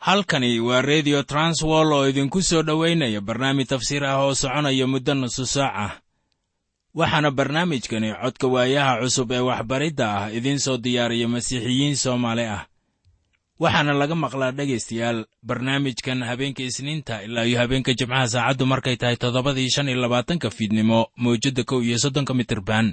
halkani waa redio transwol oo idinku soo dhowaynaya barnaamij tafsiir ah oo soconaya muddo nusu saac ah waxaana barnaamijkani codka waayaha cusub ee waxbaridda ah idiin soo diyaariya masiixiyiin soomaali ah waxaana laga maqlaa dhegaystayaal barnaamijkan habeenka isniinta ilaa iyo habeenka jimcaha saacaddu markay tahay toddobadii shan iyo labaatanka fiidnimo mawjadda kow iyo soddonka mitirban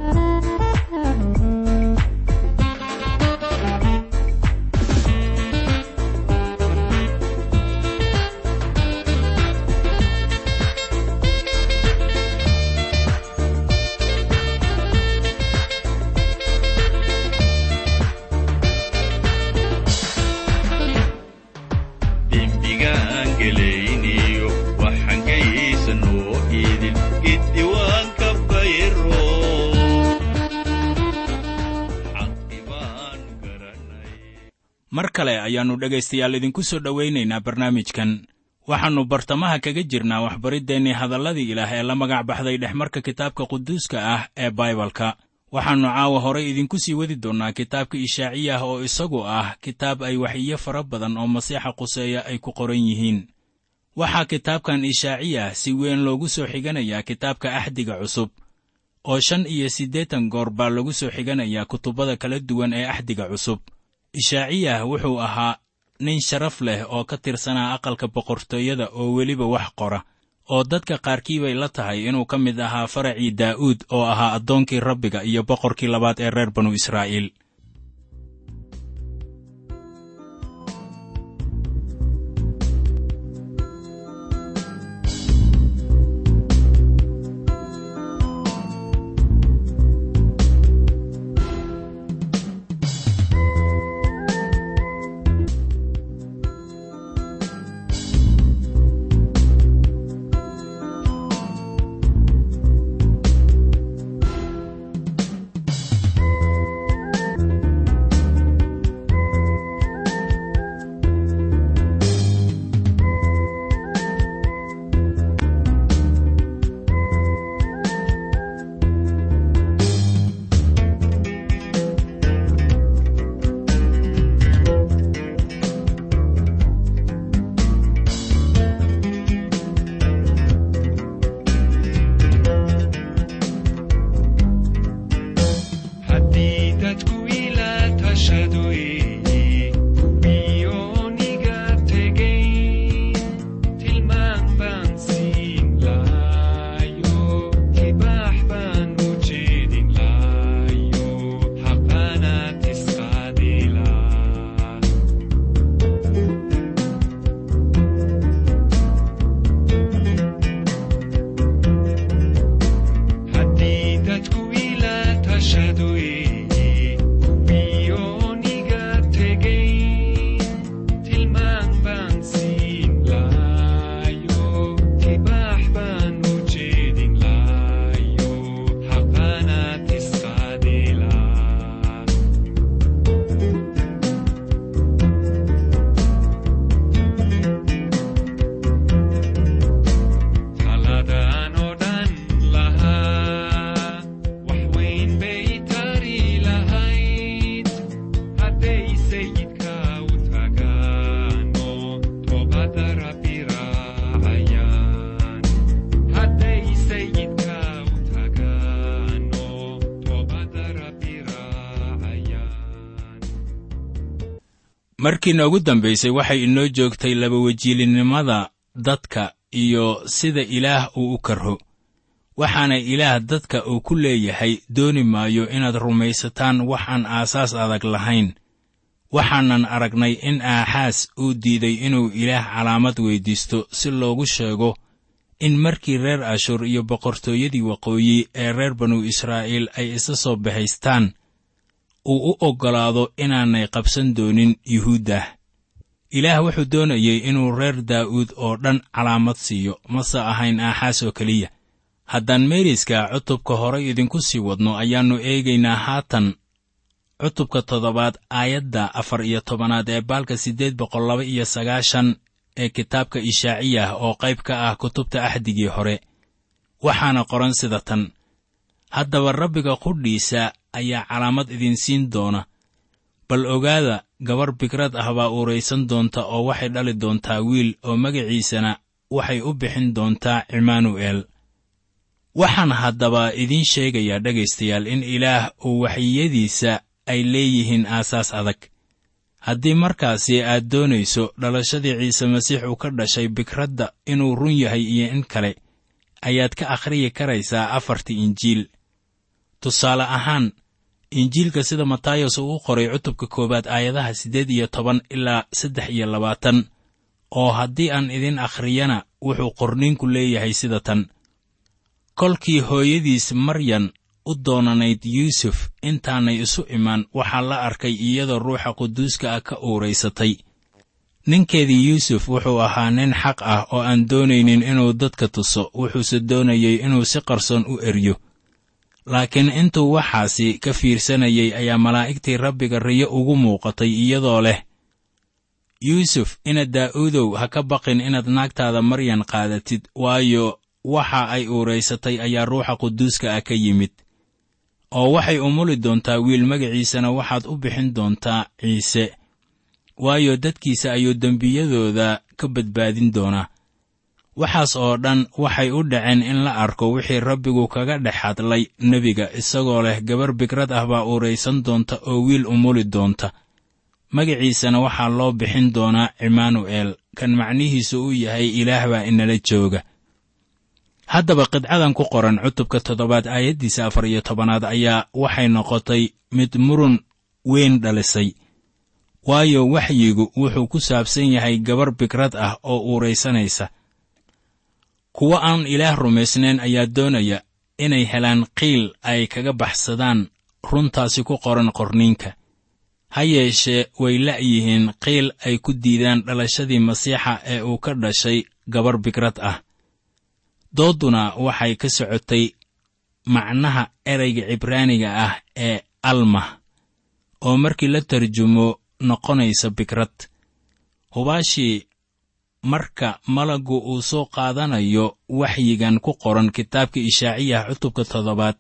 mar kale ayaannu dhegaystayaal idinku soo dhowaynaynaa barnaamijkan waxaannu bartamaha kaga jirnaa waxbariddeenii hadalladii ilaah ee la magac baxday dhexmarka kitaabka quduuska ah ee baibalka waxaannu caawa horay idinku sii wadi doonnaa kitaabka ishaaciyah oo isagu ah kitaab ay waxiyo fara badan oo masiixa quseeya ay ku qoran yihiin waxaa kitaabkan ishaaciyah si weyn loogu soo xiganayaa kitaabka axdiga cusub oo shan iyo siddeetan goor baa lagu soo xiganayaa kutubbada kala duwan ee axdiga cusub ishaaciyah wuxuu ahaa nin sharaf leh oo ka tirsanaa aqalka boqortooyada oo weliba wax qora oo dadka qaarkii bay la tahay inuu ka mid ahaa faracii daa'uud oo ahaa addoonkii rabbiga iyo boqorkii labaad ee reer banu israa'iil markii noogu dambaysay waxay inoo joogtay labawejiilinimada dadka iyo sida ilaah uu u karho waxaana ilaah dadka uu ku leeyahay dooni maayo inaad rumaysataan wax aan aasaas adag lahayn waxaanan aragnay in aaxaas uu diiday inuu ilaah calaamad weyddiisto si loogu sheego in markii reer ashuur iyo boqortooyadii waqooyi ee reer banu israa'iil ay isa soo bahaystaan uu u oggolaado inaanay qabsan doonin yuhuuddah ilaah wuxuu doonayey inuu reer daa'uud oo dhan calaamad siiyo mase ahayn aaxaas oo keliya haddaan meeriska cutubka horay idinku sii wadno ayaannu eegaynaa haatan cutubka toddobaad aayadda afar iyo tobanaad ee baalka siddeed boqol laba iyo sagaashan ee kitaabka ishaaciyah oo qayb ka ah kutubta axdigii hore waxaana qoran sida tan haddaba rabbiga qudhiisa ayaa calaamad idinsiin doona bal ogaada gabar bikrad ah baa uuraysan doonta oo waxay dhali doontaa wiil oo magaciisana waxay u bixin doontaa cimaanu'eel waxaan haddaba idiin sheegayaa dhegaystayaal in ilaah uu waxyiyadiisa ay leeyihiin aasaas adag haddii markaasi aad doonayso dhalashadii ciise masiix uu ka dhashay bikradda inuu run yahay iyo in kale ayaad ka akhriyi karaysaa afartii injiil tusaale ahaan injiilka sida matayos uu u qoray cutubka koowaad aayadaha siddeed iyo toban ilaa saddex iyo labaatan oo haddii aan idin akhriyana wuxuu qorniinku leeyahay sida tan kolkii hooyadiis maryan u doonanayd yuusuf intaanay isu imaan waxaa la arkay iyadoo ruuxa quduuska ah ka uuraysatay ninkeedii yuusuf wuxuu ahaa nin xaq ah oo aan doonaynin inuu dadka tuso wuxuuse doonayey inuu si qarsoon u eryo laakiin intuu waxaasi ka fiirsanayay ayaa malaa'igtii rabbiga riyo ugu muuqatay iyadoo leh yuusuf inaad daa'uudow ha ka baqin inaad naagtaada maryan qaadatid waayo waxa ay uuraysatay ayaa ruuxa quduuska ah ka yimid oo waxay umuli doontaa wiil magaciisana waxaad u bixin doontaa ciise waayo dadkiisa ayuu dembiyadooda ka badbaadin doonaa waxaas oo dhan waxay u dhaceen in la arko wixii rabbigu kaga dhex hadlay nebiga isagoo leh gabar bikrad ah baa uuraysan doonta oo wiil umuli doonta magaciisana waxaa loo bixin doonaa cimaanu'eel kan macnihiisu uu yahay ilaah baa inala jooga haddaba qidcadan ku qoran cutubka toddobaad aayaddiisa afar iyo tobanaad ayaa waxay noqotay mid murun weyn dhalisay waayo waxyigu wuxuu ku saabsan yahay gabar bikrad ah oo uuraysanaysa kuwo aan ilaah rumaysnayn ayaa doonaya inay helaan qiil ay kaga baxsadaan runtaasi ku qoran qorniinka ha yeeshee way la'yihiin qiil ay ku diidaan dhalashadii masiixa ee uu ka dhashay gabar bikrad ah doodduna waxay ka socotay macnaha ereyga cibraaniga ah ee almah oo markii la tarjumo noqonaysa bikrad hubaashii marka malaggu uu soo qaadanayo waxyigan ku qoran kitaabka ishaaciyah cutubka toddobaad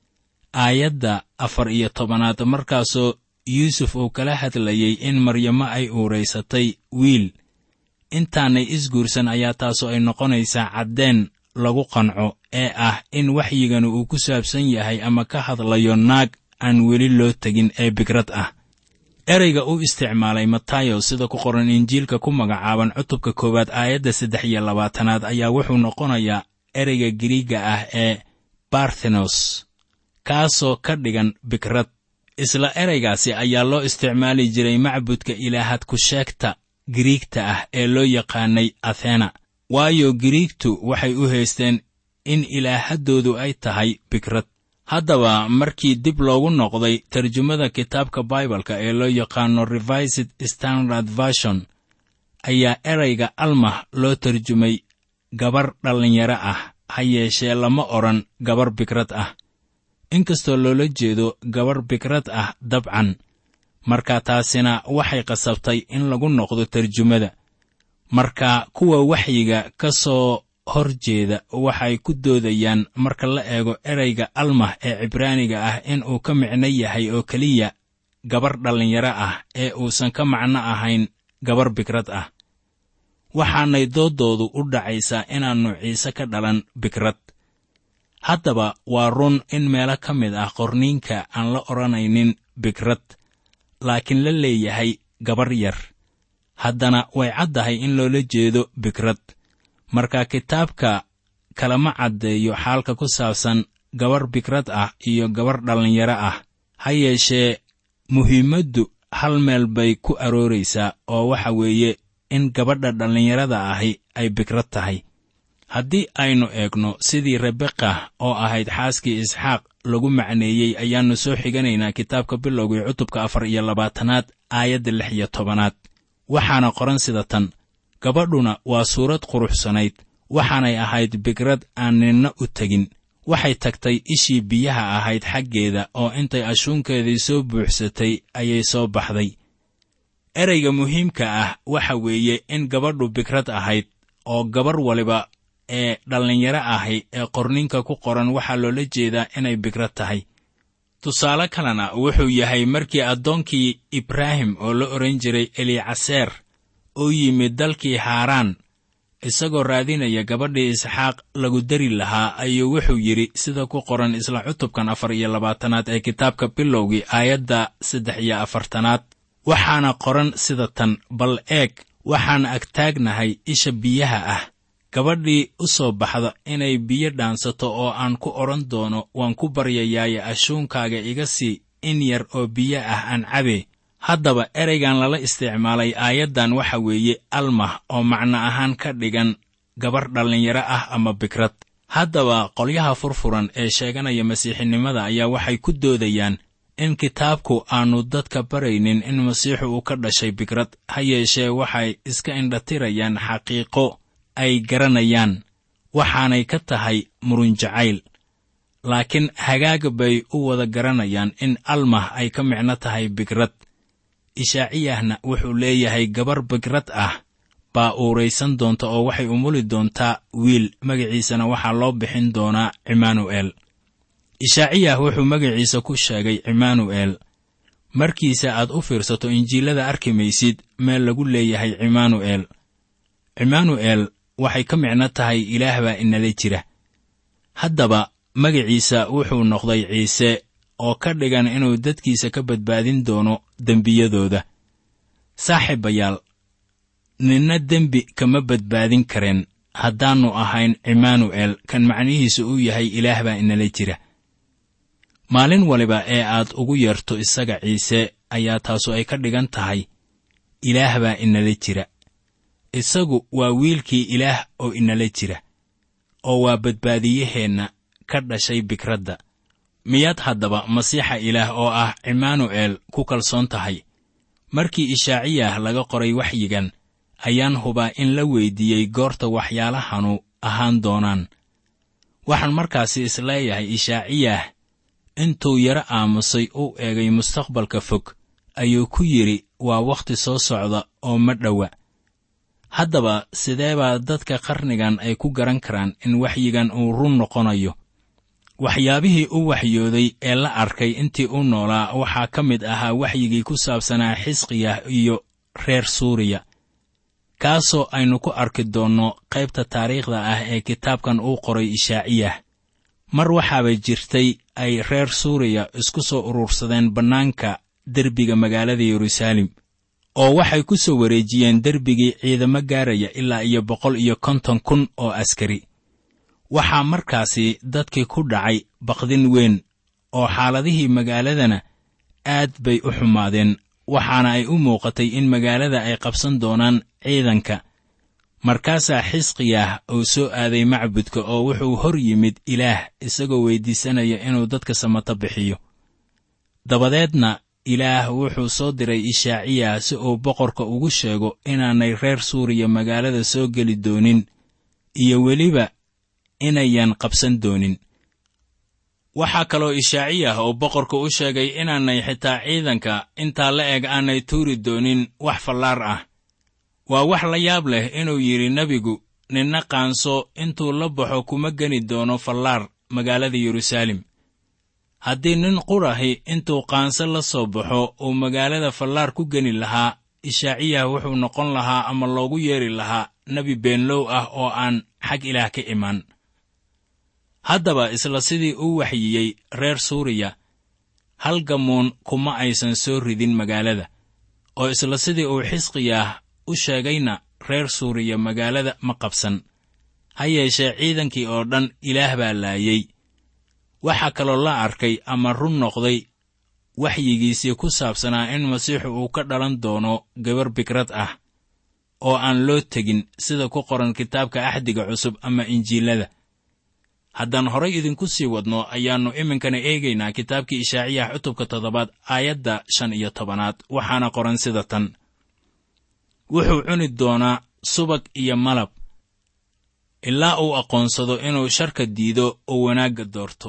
aayadda afar iyo tobanaad markaasoo yuusuf uu kala hadlayey in maryamo ay uuraysatay wiil intaanay isguursan ayaa taasu ay noqonaysaa caddeen lagu qanco ee ah in waxyiganu uu ku saabsan yahay ama ka hadlayo naag aan weli loo tegin ee bikrad ah ereyga u isticmaalay matayo sida ku qoran injiilka ku magacaaban cutubka koowaad aayadda saddex iyo labaatanaad ayaa wuxuu noqonayaa ereyga giriigga ah ee barthenos kaasoo ka dhigan bikrad isla ereygaasi ayaa loo isticmaali jiray macbudka ilaahad ku sheegta giriigta ah ee loo yaqaanay athena waayo giriigtu waxay u haysteen in ilaahaddoodu ay tahay bikrad haddaba markii dib loogu noqday tarjumada kitaabka baibalka ee loo yaqaano revised standard version ayaa erayga almah loo tarjumay gabar dhallinyaro ah ha yeeshee lama odhan gabar bikrad ah inkastoo loola jeedo gabar bikrad ah dabcan marka taasina waxay qasabtay in lagu noqdo tarjumada marka kuwa waxyiga ka soo hor jeeda waxay ku doodayaan marka la eego ereyga almah ee cibraaniga ah in uu ka micno yahay oo keliya gabar dhallinyaro ah ee uusan ka macno ahayn gabar bikrad ah waxaanay dooddoodu u dhacaysaa inaannu ciise ka dhalan bikrad haddaba waa run in meelo ka mid ah qorniinka aan la odhanaynin bikrad laakiin la leeyahay gabar yar haddana way caddahay in loola jeedo bikrad marka kitaabka kalama caddeeyo xaalka ku saabsan gabar bikrad ah iyo gabar dhallinyaro ah ha yeeshee muhiimaddu hal meel bay ku arooraysaa oo waxa weeye in gabadha dhallinyarada ahi ay bikrad tahay haddii aynu eegno sidii rebeka oo ahayd xaaskii isxaaq lagu macneeyey ayaannu soo xiganaynaa kitaabka bilowgii cutubka afar iyo labaatanaad aayadda lix iyo tobanaad waxaana qoran sida tan gabadhuna waa suurad quruxsanayd waxaanay ahayd bikrad aan ninna u tegin waxay tagtay ishii biyaha ahayd xaggeeda oo intay ashuunkeedii soo buuxsatay ayay soo baxday ereyga muhiimka ah waxa weeye in gabadhu bikrad ahayd oo gabar waliba ee dhallinyaro ahi ee qorninka ku qoran waxaa loola jeedaa inay bikrad tahay tusaale kalena wuxuu yahay markii addoonkii ibraahim oo la odhan jiray elicaseer oo yimid dalkii haaraan isagoo raadinaya gabadhii isxaaq lagu dari lahaa ayuu wuxuu yidhi sida ku qoran isla cutubkan afar iyo labaatanaad ee kitaabka bilowgii aayadda saddex iyo afartanaad waxaana qoran sida tan bal eeg waxaan agtaagnahay isha biyaha ah gabadhii u soo baxda inay biyo dhaansato oo aan ku odhan doono waan ku baryayaaye ashuunkaaga iga sii in yar oo biyo ah aan cabe haddaba ereygan lala isticmaalay aayaddan waxa weeye almah oo macno ahaan ka dhigan gabar dhallinyaro ah ama bikrad haddaba qolyaha furfuran ee sheeganaya masiixinimada ayaa waxay ku doodayaan in kitaabku aannu dadka baraynin in masiixu uu ka dhashay bikrad ha yeeshee waxay iska indhatirayaan xaqiiqo ay garanayaan waxaanay ka tahay murunjacayl laakiin hagaag bay u wada garanayaan in almah ay ka micno tahay bikrad ishaaciyahna wuxuu leeyahay gabar bikrad ah baa uuraysan doonta oo waxay umuli doontaa wiil magaciisana waxaa loo bixin doonaa cimaanu'el ishaaciyah wuxuu magaciisa ku sheegay cimaanu'el markiisa aad u fiirsato injiilada arki maysid meel lagu leeyahay cimaanu'el cimaanu'el waxay ka micno tahay ilaah baa inala jira haddaba magaciisa wuxuu noqday ciise oo ka dhigan inuu dadkiisa ka badbaadin doono dembiyadooda saaxiibayaal ninna dembi kama badbaadin kareen haddaannu ahayn cimaanu'el kan macnihiisu uu yahay ilaah baa inala jira maalin waliba ee aad ugu yeerto isaga ciise ayaa taasu ay ka dhigan tahay ilaah baa inala jira isagu waa wiilkii ilaah oo inala jira oo waa badbaadiyaheenna ka dhashay bikradda miyaad haddaba masiixa ilaah oo ah cimaanu'el ku kalsoon tahay markii ishaaciyah laga qoray waxyigan ayaan hubaa in la weyddiiyey goorta waxyaalahanu ahaan doonaan waxaan markaasi isleeyahay ishaaciyah intuu yaro aamusay u eegay mustaqbalka fog ayuu ku yidhi waa wakhti soo socda oo ma dhowa haddaba sidee baa dadka qarnigan ay ku garan karaan in waxyigan uu run noqonayo waxyaabihii u waxyooday ee la arkay intii u noolaa waxaa ka mid ahaa waxyigii ku saabsanaa xisqiyah iyo reer suuriya kaasoo aynu ku arki doonno qaybta taariikhda ah ee kitaabkan uu qoray ishaaciyah mar waxaaba jirtay ay reer suuriya isku soo urursadeen bannaanka derbiga magaalada yeruusaalem oo waxay ku soo wareejiyeen derbigii ciidamo gaaraya ilaa iyo boqol iyo konton kun oo askari waxaa markaasi dadkii ku dhacay baqdin weyn oo xaaladihii magaaladana aad bay u xumaadeen waxaana ay u muuqatay in magaalada ay qabsan doonaan ciidanka markaasaa xisqiyah uu soo aaday macbudka oo wuxuu hor yimid ilaah isagoo weyddiisanaya inuu dadka samato bixiyo dabadeedna ilaah wuxuu soo diray ishaaciyah si uu boqorka ugu sheego inaanay reer suuriya magaalada soo geli doonin iyo weliba inayan qabsan doonin waxaa kaloo ishaaciyah oo boqorka u sheegay inaanay xitaa ciidanka intaa la eg aanay tuuri doonin wax fallaar ah waa wax la yaab leh inuu yidhi nebigu ninna qaanso intuu la baxo kuma geni doono fallaar magaalada yeruusaalem haddii nin qurahi intuu qaanso la soo baxo uu magaalada fallaar ku geni lahaa ishaaciyah wuxuu noqon lahaa ama loogu yeedhi lahaa nebi beenlow ah oo aan xag ilaah ka imaan haddaba isla sidii uu waxyiyey reer suuriya hal gamuun kuma aysan soo ridin magaalada oo isla sidii uu xisqiyah u sheegayna reer suuriya magaalada ma qabsan ha yeeshee ciidankii oo dhan ilaah baa laayey waxaa kaloo la arkay ama run noqday waxyigiisii ku saabsanaa in masiixu uu ka dhalan doono gabar bikrad ah oo aan loo tegin sida ku qoran kitaabka axdiga cusub ama injiilada haddaan horay idinku sii wadno ayaannu iminkana eegaynaa kitaabkii ishaaciyah cutubka toddobaad aayadda shan iyo tobanaad waxaana qoran sida tan wuxuu cuni doonaa subag iyo malab ilaa uu aqoonsado inuu sharka diido oo wanaagga doorto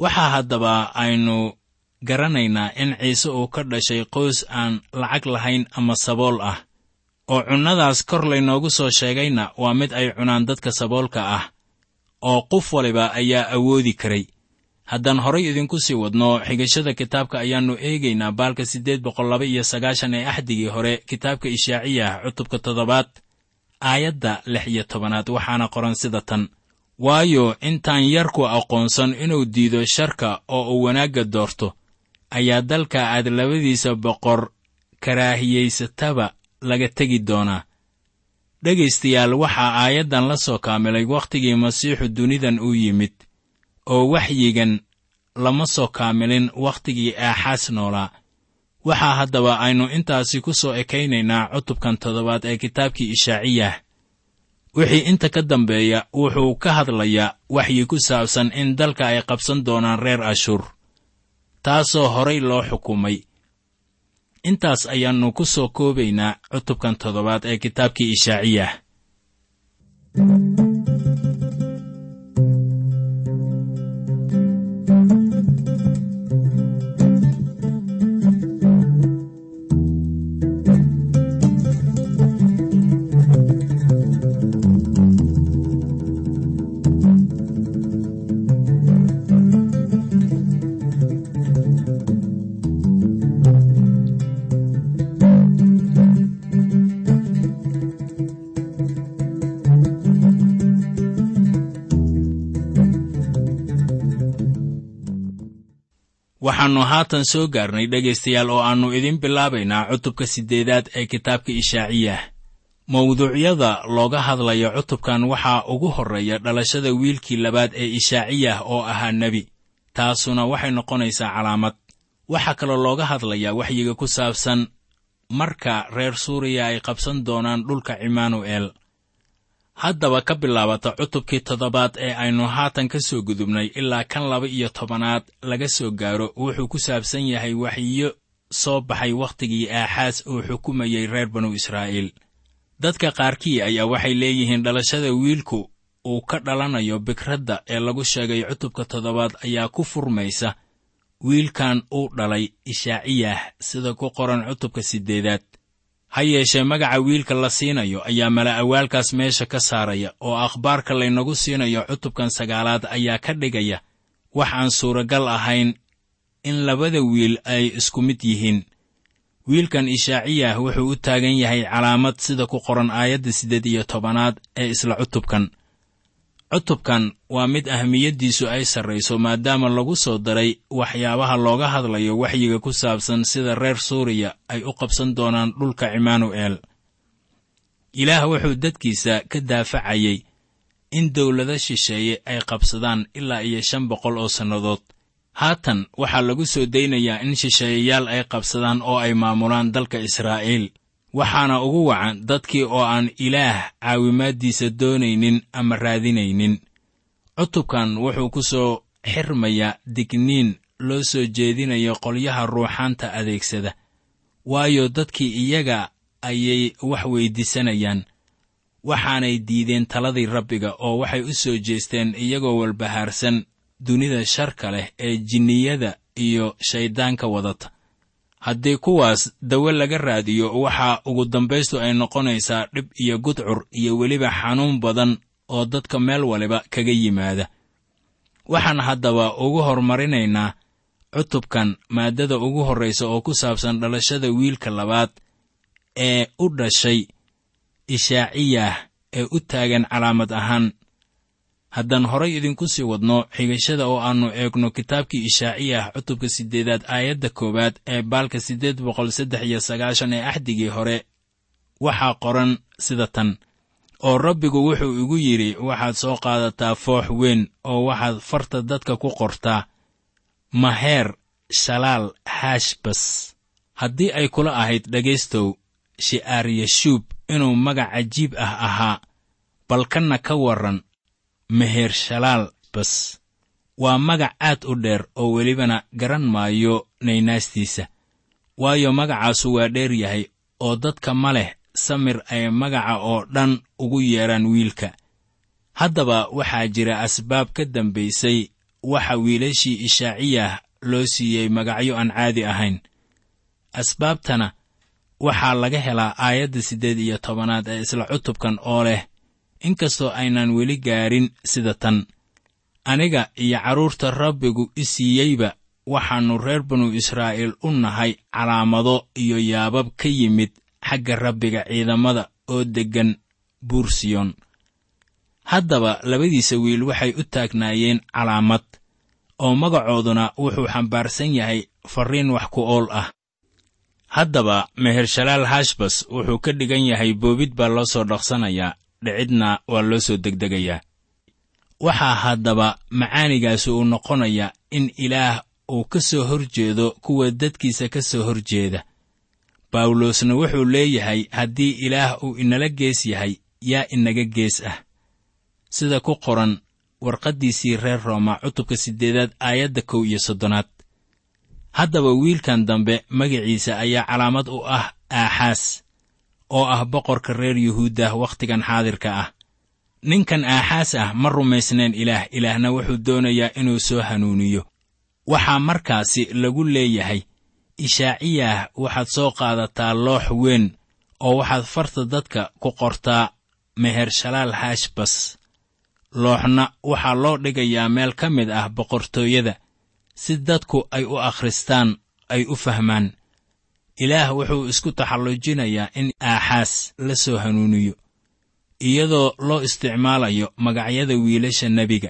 waxaa haddaba aynu garanaynaa in ciise uu ka dhashay qoys aan lacag lahayn ama sabool ah oo cunnadaas kor laynoogu soo sheegayna waa mid ay cunaan dadka saboolka ah oo qof waliba ayaa awoodi karay haddaan horay idinku sii wadno xigashada kitaabka ayaannu eegaynaa baalka siddeed boqol laba iyo sagaashan ee axdigii hore kitaabka ishaaciyah cutubka toddobaad aayadda lix iyo tobanaad waxaana qoran sida tan waayo intaan yarku aqoonsan inuu diido sharka oo uu wanaagga doorto ayaa dalka aad labadiisa boqor karaahiyaysataba laga tegi doonaa dhegaystayaal waxaa aayaddan la soo kaamilay wakhtigii masiixu dunidan u yimid oo waxyigan lama soo kaamilin wakhtigii aaxaas noolaa waxaa haddaba aynu intaasi ku soo ekaynaynaa cutubkan toddobaad ee kitaabkii ishaaciyah wixii inta ka dambeeya wuxuu ka hadlayaa waxyi ku saabsan in dalka ay qabsan doonaan reer ashuur taasoo horay loo xukumay intaas ayaannu ku soo koobaynaa cutubkan toddobaad ee kitaabkii ishaaciyah waxaannu haatan soo gaarnay dhegaystayaal oo aannu idiin bilaabaynaa cutubka siddeedaad ee kitaabka ishaaciyah mawduucyada looga hadlayo cutubkan waxaa ugu horreeya dhalashada wiilkii labaad ee ishaaciyah oo ahaa nebi taasuna waxay noqonaysaa calaamad waxaa kaloo looga hadlayaa waxyiga ku saabsan marka reer suuriya ay qabsan doonaan dhulka cimaanu'eel haddaba ka bilaabata cutubkii toddobaad ee aynu haatan ka soo gudubnay ilaa kan laba iyo tobanaad laga soo gaaro wuxuu ku saabsan yahay waxyiyo soo baxay wakhtigii aaxaas uu xukumayey reer banu israa'iil dadka qaarkii ayaa waxay leeyihiin dhalashada wiilku uu ka dhalanayo bikradda ee lagu sheegay cutubka toddobaad ayaa ku furmaysa wiilkan uu dhalay ishaaciyah sida ku qoran cutubka siddeedaad ha yeeshee magaca wiilka la siinayo ayaa mala'awaalkaas meesha ka saaraya oo akhbaarka laynagu siinayo cutubkan sagaalaad ayaa ka dhigaya wax aan suuragal ahayn in labada wiil ay isku mid yihiin wiilkan ishaaciyah wuxuu u taagan yahay calaamad sida ku qoran aayadda siddeed iyo tobanaad ee isla cutubkan cutubkan waa mid ahmiyaddiisu ay sarrayso maadaama lagu soo daray waxyaabaha looga hadlayo waxyiga ku saabsan sida reer suuriya ay u qabsan doonaan dhulka cimaanu'eel ilaah wuxuu dadkiisa ka daafacayey in dawlado shisheeye ay qabsadaan ilaa iyo shan boqol oo sannadood haatan waxaa lagu soo daynayaa in shisheeyayaal ay qabsadaan oo ay maamulaan dalka israa'iil waxaana ugu wacan dadkii oo aan ilaah caawimaaddiisa doonaynin ama raadinaynin cutubkan wuxuu ku soo xirmayaa digniin loo soo jeedinayo qolyaha ruuxaanta adeegsada waayo dadkii iyaga ayay wax weyddiisanayaan waxaanay diideen taladii rabbiga oo waxay u soo jeesteen iyagoo walbahaarsan dunida sharka leh ee jinniyada iyo shayddaanka wadata haddii kuwaas dawe laga raadiyo waxaa ugu dambaystu ay noqonaysaa dhib iyo gudcur iyo weliba xanuun badan oo dadka meel waliba kaga yimaada waxaan haddaba ugu hormarinaynaa cutubkan maaddada ugu horraysa oo ku saabsan dhalashada wiilka labaad ee u dhashay ishaaciyah ee u taagan calaamad ahaan haddaan horay idinku sii wadno xigashada oo aannu eegno kitaabkii ishaaciyah cutubka siddeedaad aayadda koowaad ee baalka siddeed boqol saddex iyo sagaashan ee axdigii hore waxaa qoran sida tan oo rabbigu wuxuu igu yidhi waxaad soo qaadataa foox weyn oo waxaad farta dadka ku qortaa maheer shalaal haashbas haddii ay kula ahayd dhegaystow shi'aaryashuub inuu magac cajiib ah ahaa balkanna ka warran meher shalaal bas waa magac aad u dheer oo welibana garan maayo naynaastiisa waayo magacaasu waa dheer yahay oo dadka ma leh samir ay magaca oo dhan ugu yeedhaan wiilka haddaba waxaa jira asbaab ka dambaysay waxa wiilashii ishaaciyah loo siiyey magacyo aan caadi ahayn asbaabtana waxaa laga helaa aayadda siddeed iyo tobanaad ee isla cutubkan oo leh inkastoo aynaan weli gaarin sida tan aniga iyo carruurta rabbigu i siiyeyba waxaannu reer banu israa'iil u nahay calaamado iyo yaabab ka yimid xagga rabbiga ciidamada oo deggan buursiyon haddaba labadiisa wiil waxay u taagnaayeen calaamad oo magacooduna wuxuu xambaarsan yahay farriin wax ku ool ah haddaba mehershalaal hashbas wuxuu ka dhigan yahay boobid baa loo soo dhaqsanayaa dhicidna waa loo soo degdegayaa waxaa haddaba macaanigaasi uu noqonayaa in ilaah uu ka soo hor jeedo kuwa dadkiisa ka soo hor jeeda bawlosna wuxuu leeyahay haddii ilaah uu inala gees yahay yaa inaga gees ah sida ku qoran warqaddiisii reer rooma cutubka siddeedaad aayadda kow iyo soddonaad haddaba wiilkan dambe magaciisa ayaa calaamad u ah aaxaas oo ah boqorka reer yuhuuddah wakhtigan xaadirka ah ninkan aaxaas ah ma rumaysnayn ilaah ilaahna wuxuu doonayaa inuu soo hanuuniyo waxaa markaasi lagu leeyahay ishaaciyah waxaad soo qaadataa loox weyn oo waxaad farta dadka ku qortaa mehershalaal hashbas looxna waxaa loo dhigayaa meel ka mid ah boqortooyada si dadku ay u akhristaan ay u fahmaan ilaah wuxuu isku taxallujinayaa in aaxaas la soo hanuuniyo iyadoo loo isticmaalayo magacyada wiilasha nebiga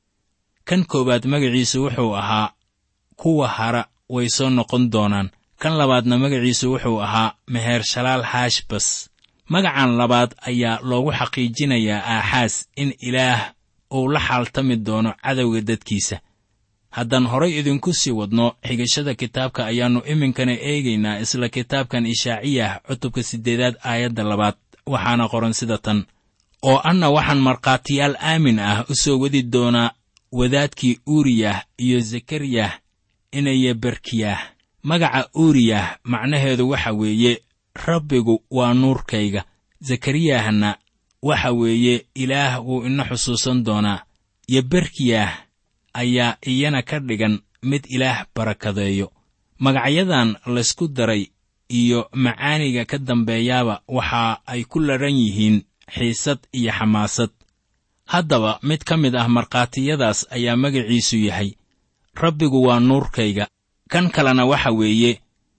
kan koowaad magaciisu wuxuu ahaa kuwa hara way soo noqon doonaan kan labaadna magaciisu wuxuu ahaa mehershalaal hashbas magacan labaad ayaa loogu xaqiijinayaa aaxaas in ilaah uu la xaaltami doono cadowga dadkiisa haddaan horay idinku sii wadno xigashada kitaabka ayaannu iminkana eegaynaa isla kitaabkan ishaaciyah cutubka siddeedaad aayadda labaad waxaana qoran sida tan oo anna waxaan markhaatiyaal aamin ah u soo wadi doonaa wadaadkii uuriyah iyo zekariyah inaya berkiyah magaca uuriyah macnaheedu waxa weeye rabbigu waa nuurkayga zekariyahna waxa weeye ilaah wuu ina xusuusan doonaa iyo berkiyah ayaa iyana ka dhigan mid ilaah barakadeeyo magacyadan laysku daray iyo macaaniga ka dambeeyaaba waxa ay ku ladhan yihiin xiisad iyo xamaasad haddaba mid ka mid ah markhaatiyadaas ayaa magaciisu yahay rabbigu waa nuurkayga kan kalena waxa weeye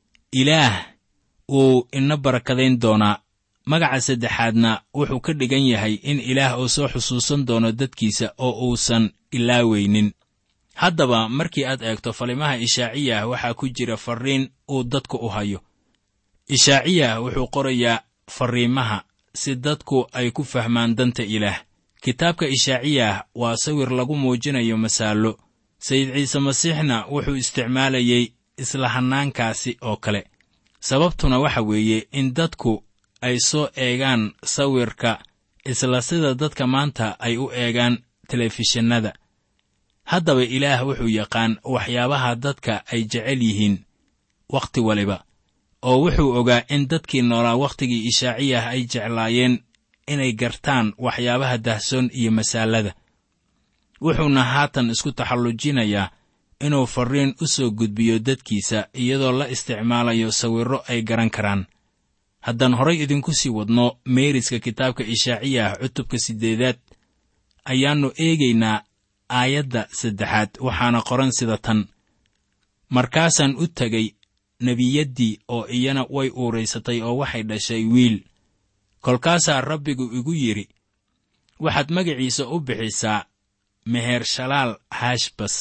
ilaah wuu ina barakadayn doonaa magaca saddexaadna wuxuu ka dhigan yahay in ilaah uu soo xusuusan doono dadkiisa oo uusan ilaaweynin haddaba markii aad eegto falimaha ishaaciyah waxaa ku jira farriin uu dadku u hayo ishaaciyah wuxuu qorayaa farriimaha si dadku ay ku fahmaan danta ilaah kitaabka ishaaciyah waa sawir lagu muujinayo masaallo sayid ciise masiixna wuxuu isticmaalayey isla hannaankaasi oo kale sababtuna waxa weeye in dadku ay soo eegaan sawirka isla sida dadka maanta ay u eegaan telefishinnada haddaba ilaah wuxuu yaqaan waxyaabaha dadka ay jecel yihiin wakhti waliba oo wuxuu ogaa in dadkii noolaa wakhtigii ishaaciyah ay jeclaayeen inay gartaan waxyaabaha dahsoon iyo masaalada wuxuuna haatan isku taxallujinayaa inuu farriin u soo gudbiyo dadkiisa iyadoo la isticmaalayo sawirro ay garan karaan haddaan horay idinku sii wadno meeriska kitaabka ishaaciyah cutubka siddeedaad ayaannu eegaynaa aayadda saddexaad waxaana qoran sida tan markaasaan u tegay nebiyaddii oo iyana way uuraysatay oo waxay dhashay wiil kolkaasaa rabbigu igu yidhi waxaad magaciisa u bixisaa mehershalaal hashbas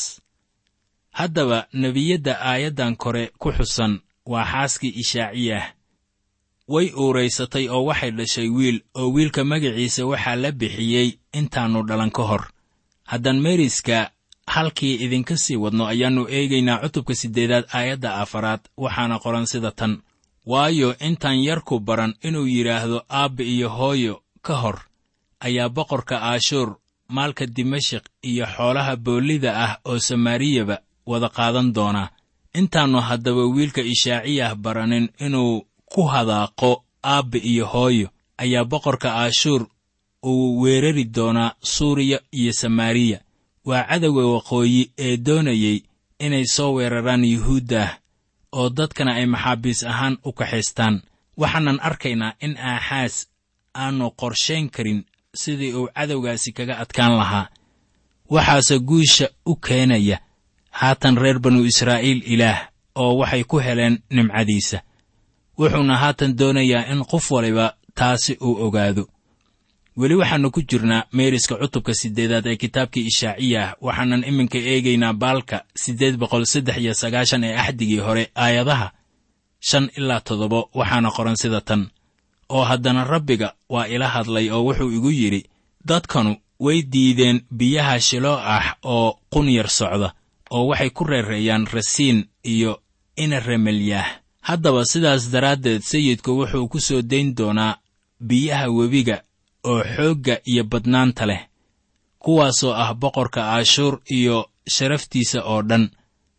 haddaba nebiyadda aayaddan kore ku xusan waa xaaskii ishaaciyah way uuraysatay oo waxay dhashay wiil oo wiilka magaciisa waxaa la bixiyey intaannu dhalan ka hor haddaan meeriska halkii idinka sii wadno ayaannu eegaynaa cutubka siddeedaad aayadda afaraad waxaana qoran sida tan waayo intaan yarku baran inuu yidhaahdo aabba iyo hooyo ka hor ayaa boqorka aashuur maalka dimashik iyo xoolaha boollida ah oo samaariyaba wada qaadan doonaa intaannu haddaba wiilka ishaaciyah baranin inuu ku hadaaqo aabba iyo hooyo ayaa boqorka aashuur uu weerari doonaa suuriya iyo samaariya waa cadowga waqooyi ee doonayey inay soo weeraraan yuhuuddah oo dadkana ay maxaabiis ahaan u kaxaystaan waxaanan arkaynaa in aaxaas aanu qorshayn karin sidii uu cadowgaasi kaga adkaan lahaa waxaase guusha u keenaya haatan reer banu israa'iil ilaah oo waxay ku heleen nimcadiisa wuxuuna haatan doonayaa in qof waliba taasi uu ogaado weli waxaannu ku jirnaa meeriska cutubka siddeedaad ee kitaabkii ishaaciyah waxaanan iminka eegaynaa baalka siddeed boqol saddex iyo sagaashan ee axdigii hore aayadaha shan ilaa toddoba waxaana qoran sida tan oo haddana rabbiga waa ila hadlay oo wuxuu igu yidhi dadkanu way diideen biyaha shiloo ah oo qunyar socda oo waxay ku reereeyaan rasiin iyo ina remelyaah haddaba sidaas daraaddeed sayidku wuxuu ku soo dayn doonaa biyaha webiga oo xoogga iyo badnaanta leh kuwaasoo ah boqorka aashuur iyo sharaftiisa oo dhan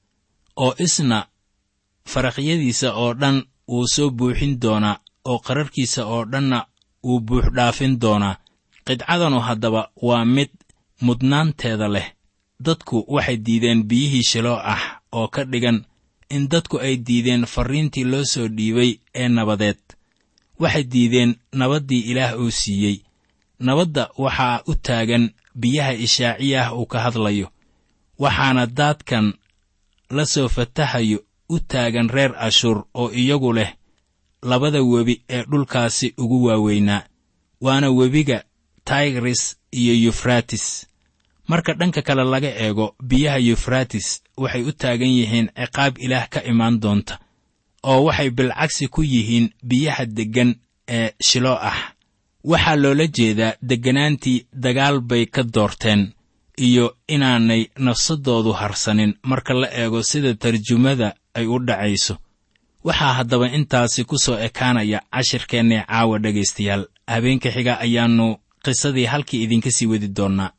oo isna faraqyadiisa oo dhan wuu soo buuxin doonaa oo qararkiisa oo dhanna wuu buuxdhaafin doonaa qidcadanu haddaba waa mid mudnaanteeda leh dadku waxay diideen biyihii shiloo ah oo ka dhigan in dadku ay diideen farriintii loo soo dhiibay ee nabadeed waxay diideen nabaddii ilaah uu siiyey nabadda waxaa u taagan biyaha ishaaciyah uu ka hadlayo waxaana daadkan la soo fatahayo u taagan reer ashuur oo iyagu leh labada webi ee dhulkaasi ugu waaweynaa waana webiga taygris iyo yufratis marka dhanka kale laga eego biyaha yufratis waxay u taagan yihiin ciqaab ilaah ka imaan doonta oo waxay bilcagsi ku yihiin biyaha deggan ee shilo ah waxaa loola jeedaa degganaantii dagaal bay ka doorteen iyo inaanay nafsaddoodu harsanin marka la eego sida tarjumada ay u dhacayso waxaa haddaba intaasi ku soo ekaanaya cashirkeennee caawa dhegaystayaal habeenka xiga ayaannu qisadii halkii idinka sii wadi doonnaa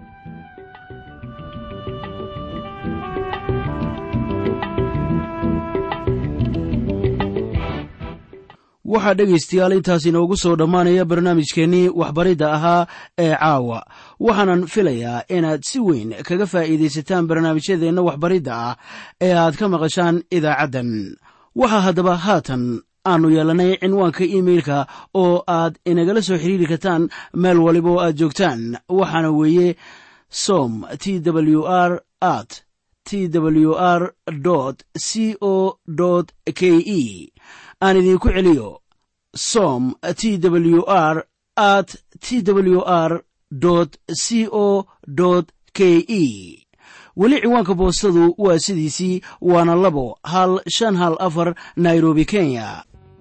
waxaa dhegaystayaal intaas inoogu soo dhammaanaya barnaamijkeennii waxbaridda ahaa ee caawa waxaanan filayaa inaad si weyn kaga faa'iidaysataan barnaamijyadeenna waxbaridda ah ee aad ka maqashaan idaacaddan waxaa haddaba haatan aanu yeelannay cinwaanka iimeilka oo aad inagala soo xidhiiri kartaan meel waliba oo aad joogtaan waxaana weeye som t w r at t w r c o k e aan idinku celiyo som t w r at t w r c o k e weli ciwaanka boostadu waa sidiisii waana labo hal shan hal afar nairobi kenya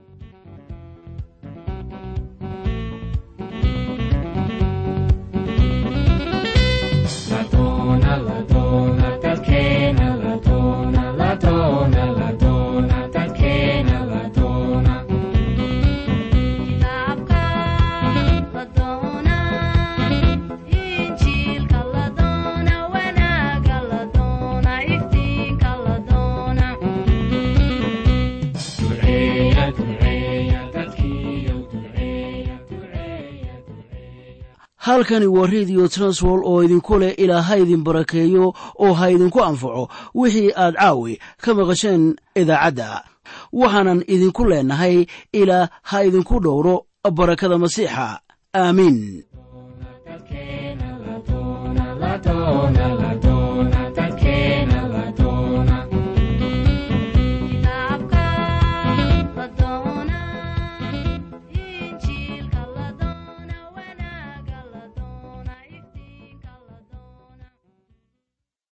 halkani waa redio transwol oo idinku leh ilaa ha idin barakeeyo oo ha idinku anfaco wixii aad caawi ka maqasheen idaacadda waxaanan idinku leenahay ilaa ha idinku dhowro barakada masiixa aamiin